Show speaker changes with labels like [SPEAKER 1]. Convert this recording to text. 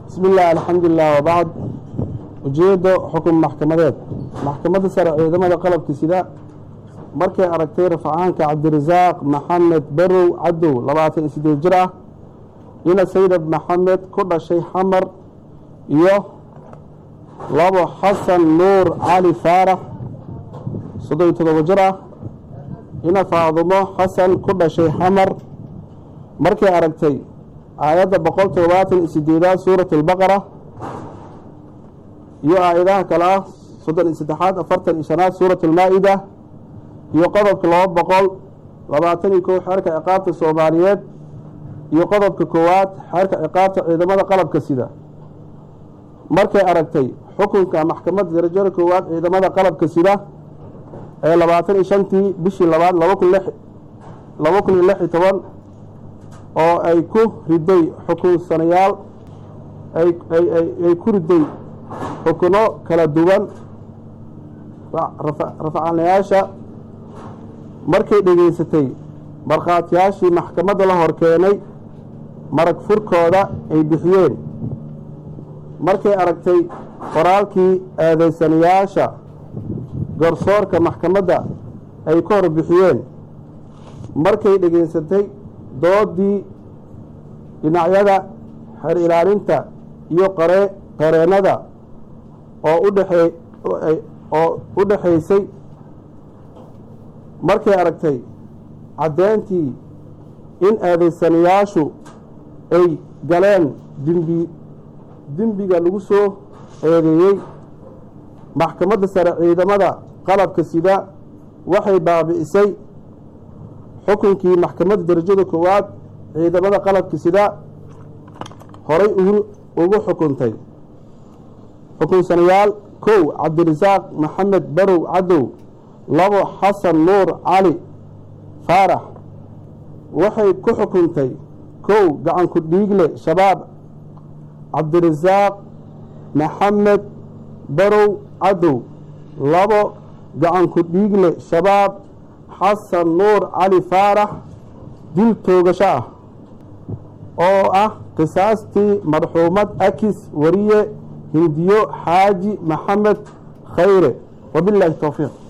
[SPEAKER 1] bismi illah alxamdulilah wabacd ujeedo xukun maxkamadeed maxkamadda sare ciidamada qalabka sida markay aragtay rafcaanka cabdirasaaq maxamed barow cadow labaatan iyo sideed jir ah ina saydab maxamed ku dhashay xamar iyo labo xasan nuur cali faarax soddon iyo todobo jir ah ina faadumo xasan ku dhashay xamar markay aragtay aayadda boqol toddobaatan iyo sideedaad suurat albaqara iyo aayadaha kale ah soddon iyo saddexaad afartan iyo shanaad suurat almaa-ida iyo qodobka laba boqol labaatan iyo kow xeerka ciqaabta soomaaliyeed iyo qodobka koowaad xeerka ciqaabta ciidamada qalabka sida markay aragtay xukunka maxkamadda darajada koowaad ciidamada qalabka sida ee labaatan iyo shantii bishii labaad laba kun laba kun iyo lix iyo toban oo ay ku riday xukunsanayaal ay ku riday xukuno kala duwan rafcaanayaasha markay dhegaysatay markhaatiyaashii maxkamadda la hor keenay marag furkooda ay bixiyeen markay aragtay qoraalkii eedaysanayaasha garsoorka maxkamadda ay ka hor bixiyeen markay dhegaysatay doodii dhinacyada xer ilaalinta iyo qare qareennada oo udhexee oo u dhexaysay markay aragtay caddeyntii in eedaysanayaashu ay galeen dimbi dembiga lagu soo eedeeyey maxkamadda sare ciidamada qalabka sida waxay baabi'isay xukunkii maxkamadda darajada koowaad ciidamada qalabka sida horay ugu xukuntay xukunsanayaal kow cabdirasaaq maxamed barow cadow labo xasan nuur cali faarax waxay ku xukuntay kow gacanku dhiigle shabaab cabdirasaaq maxamed barow cadow labo gacanku dhiigle shabaab xasan nuur cali faarax dil toogasho ah oo ah qisaastii marxuumad akis wariye hindiyo xaaji maxamed khayre wabilaahi towfiiq